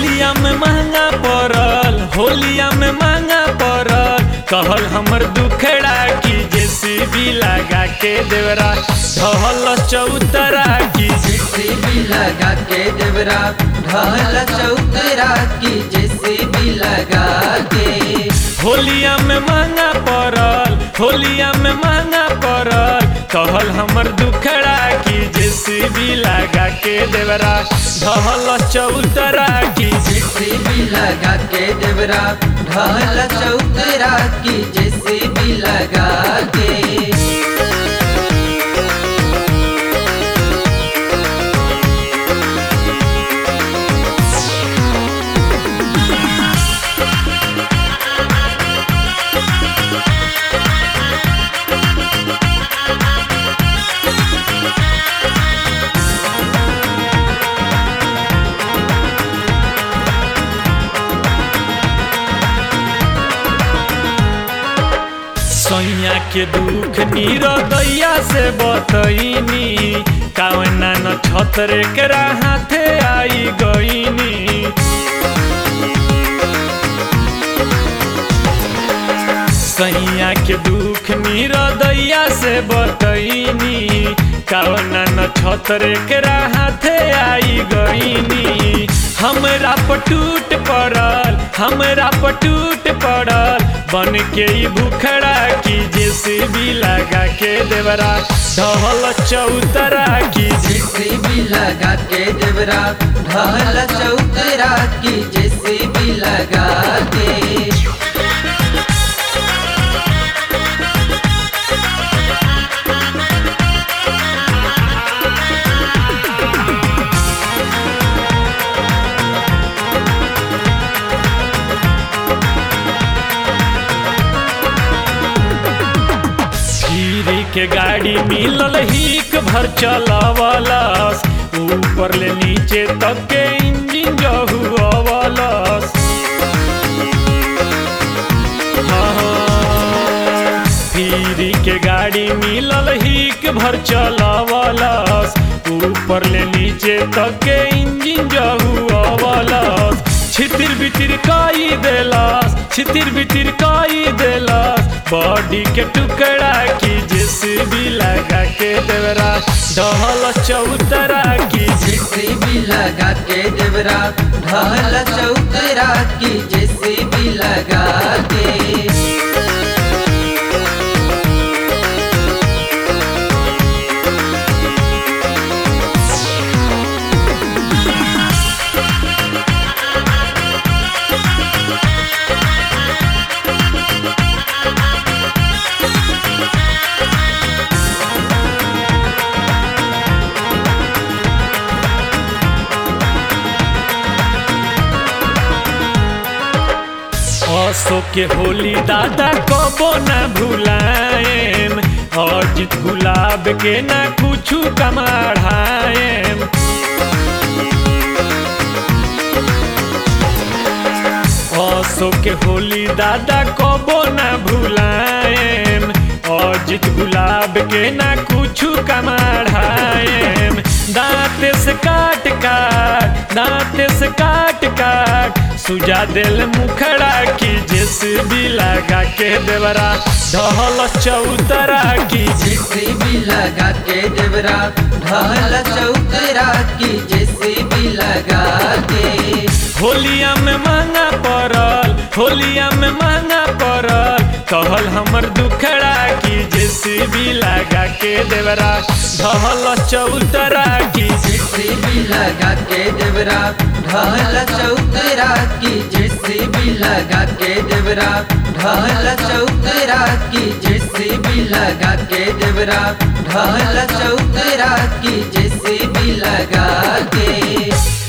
होलिया में महंगा पड़ल होलिया में महंगा पड़ल कहल हमर दुखड़ा की जेसीबी लगा के देवरा ढहल चौतरा की जेसीबी लगा के देवरा ढहल चौतरा की जेसीबी लगा के होलिया में महंगा पड़ल होलिया में महंगा पड़ल कहल हमर दुखड़ा की जेसीबी लगा के देवरा ढहल चौतरा की जेसीबी लगा के देवरा ढहल चौतरा की जेसीबी लगा के सैया के दुख दैया से बतईनी कावना न छतरे के हाथे आई गईनी सैया के दुख दैया से बतईनी कावना न छतरे के हाथे आई गईनी हमरा पटूट पड़ल हमरा पटूट पड़ल बन के ई भूखड़ा की जेसीबी लगा के देवरा ढहल चौतरा की जेसीबी लगा के देवरा ढहल चौतरा की जेसीबी लगा के धीरे के गाड़ी मिलल हिक भर चलावलस ऊपर ले नीचे तक के इंजन जहु अवलस धीरे के गाड़ी मिलल हिक भर चलावलस ऊपर ले नीचे तक के इंजन जहु अवलस छितिर बितिर काई देलस छितिर बितिर काई देलस बॉडी के टुकड़ा की जेसीबी लगा के देवरा ढहल चौतरा की जेसीबी लगा के देवरा ढहल चौतरा की जेसीबी लगा के असो के होली दादा कबो न भुलाएम अर्जित गुलाब के ना कुछु कमाढ़ाएम असो के होली दादा कबो न भुलाएम अर्जित गुलाब के ना कुछु कमाढ़ाएम दांत से काट काट दांत से काट काट सुजा दिल मुखड़ा की जेसीबी लगा के देवरा ढहल चौतरा की जेसीबी लगा के देवरा ढहल चौतरा की जेसीबी लगा के होलिया में महंगा पड़ल होलिया में महंगा पड़ल कहल हमर दुखड़ा की जेसीबी लगा के देवरा ढहल चौतरा की जेसीबी लगा के देवरा ढहल चौतरा की जेसीबी लगा के देवरा ढहल चौतरा की जेसीबी लगा के देवरा ढहल चौतरा की जेसीबी लगा के